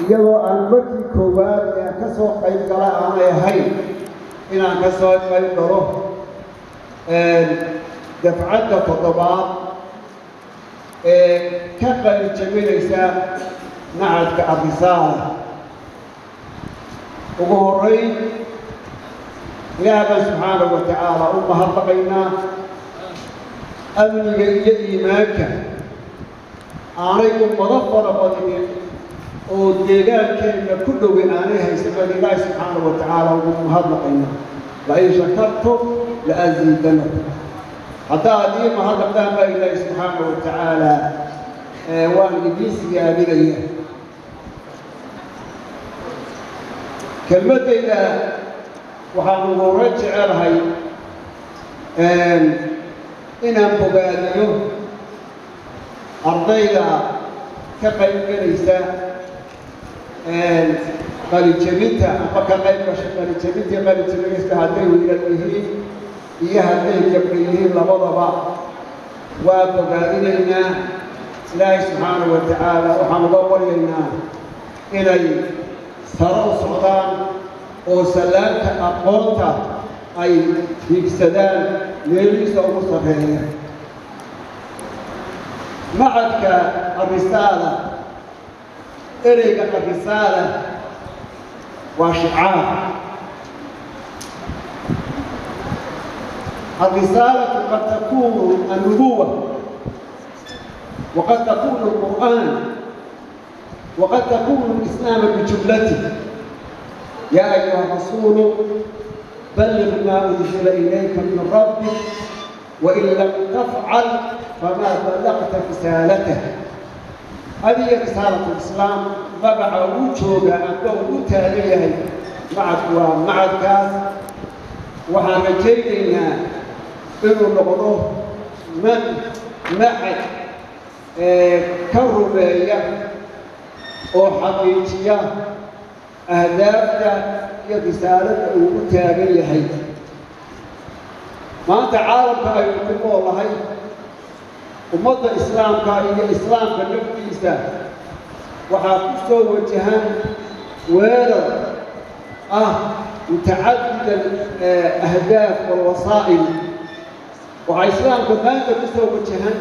iyadoo aan markii koowaad ee ka soo qayb gala aanay ahayn inaan ka soo qayb galo dafcadda toddobaad ee ka qali jabinaysa macadka arrisaala ugu horrayn ilaah baan subxaanahu wa tacaala u mahadnaqaynaa amniga iyo iimaanka aanay ummado fara badinin oo deegaankeenna ku dhoway aanay haysan baan ilaahi subxaanahu wa tacaala ugu mahadnaqaynaa lain shakartum la'asiidanakum haddaad ii mahadnaqdaan baa ilaahi subxaanahu wa tacaala waan idiin siyaadinaya kelmaddayda waxaan ugu horrayn jecelahay inaan bogaadiyo ardayda ka qayb gelaysa qalijabinta ama ka qayb gasha qalijabintii qalijabinaysa hadday wiilal yihiin iyo hadday gabdha yihiin labadaba waa bogaadinaynaa ilaahay subxaanahu wa tacaala waxaan uga baryaynaa inay saro u socdaan oo sallaanka aqoonta ay hiigsadaan meelihiisa ugu sarreeya macadka arrisaala ereyga arrisaala waa shicaar الرسالة قد تكون النبوة وقد تكون القرآن وقد تكون الإسلام بجملته يا أيها الرسول بلغ ما أنزل إليك من ربك وإن لم تفعل فما بلغت رسالته هذه رسالة الإسلام طبع وجهك أنه متاليه معك ومع الكاس waxaan rajaynaynaa inuu noqdo man maxad ka rumeeya oo xaqiijiya ahdaafta iyo risaaladda uu u taagan yahay maanta caalamka aynu ku noolahay ummadda islaamka iyo islaamka naftiisa waxaa ku soo wajahan weerar ah متعدد الأهداف والوسائل waxaa islaamka maanta ku soo wajahan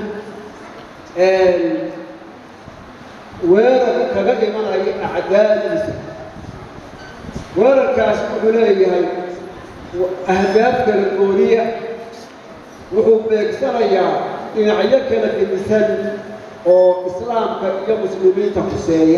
weerar kaga imanaya acdaadiisa weerarkaas wuxuu leeyahay ahdaaf kala gooniya wuxuu beegsanayaa dhinacyo kala gedisan oo islaamka iyo muslimiinta kuseeya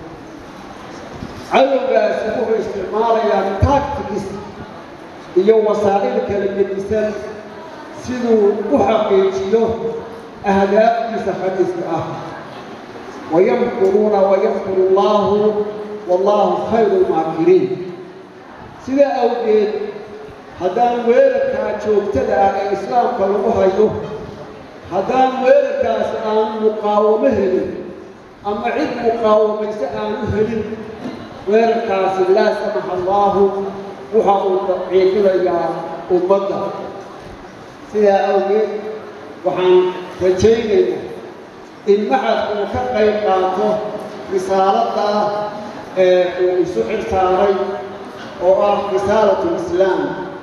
cadowgaasi wuxuu isticmaalayaa tactics iyo wasaa'il kala gedisan siduu u xaqiijiyo ahdaaftiisa khadiiska ah wayamkuruuna wayamkuru allaahu wallaahu khayru lmaakiriin sidaa awgeed haddaan weerarkaa joogtada ah ee islaamka lagu hayo haddaan weerarkaas aan muqaawamo helin ama cid muqaawamayse aanu helin weerarkaasi laa samaxa allaahu waxa uu daciifinayaa ummadda sidaa awgeed waxaan rajaynaynaa in maxadku uu ka qayb qaato risaaladda ee uu isu xil saaray oo ah risaalatu lislaam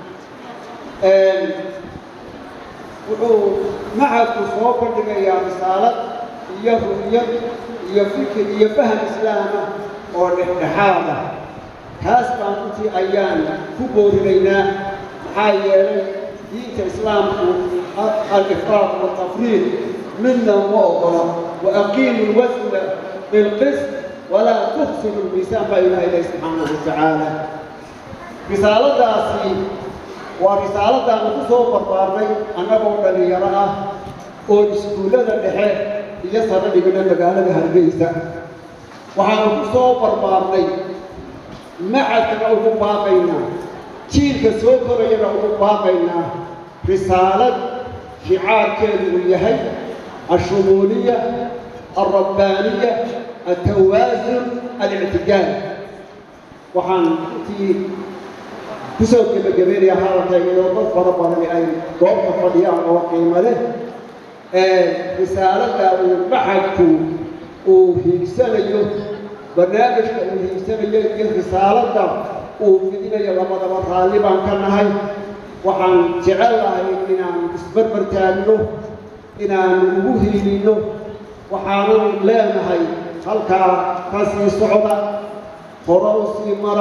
wuxuu maxadku soo bandhigayaa risaalad iyo ru'yad iyo fikir iyo faham islaama oo dhexdhexaad ah taas baan intii ayaan ku boorinaynaa maxaa yeelay diinta islaamku alifraaq waltafriid midna ma ogola waaqiimu lwasna bilqist walaa tuqsimu lmiisaan baa ilaha ilahi subxaanahu watacaala risaaladaasi waa risaaladaanu ku soo barbaarnay annagoo dhallinyaro ah oo iskuullada dhexe iyo sano dhigna magaalada hargeysa waxaanu ku soo barbaarnay macadkana ugu baaqaynaa jiilka soo korayana ugu baaqaynaa risaalad shicaarkeedu uu yahay ashumuuliya alrabbaaniya altawaasun alictidaal waxaan intii ku soo gebagabeynaya hadalkayga iyadoo dad fara badani ay goobta fadhiyaan oo qiimo leh risaaladda uu maxadku uu hiigsanayo barnaamijka uu hiigsanayo iyo risaaladda uu fidinayo labadaba raalli baan ka nahay waxaan jecel lahay inaan isbarbar taagno inaan ugu hiilinno waxaanan leenahay halkaa ka sii socda hore u sii mara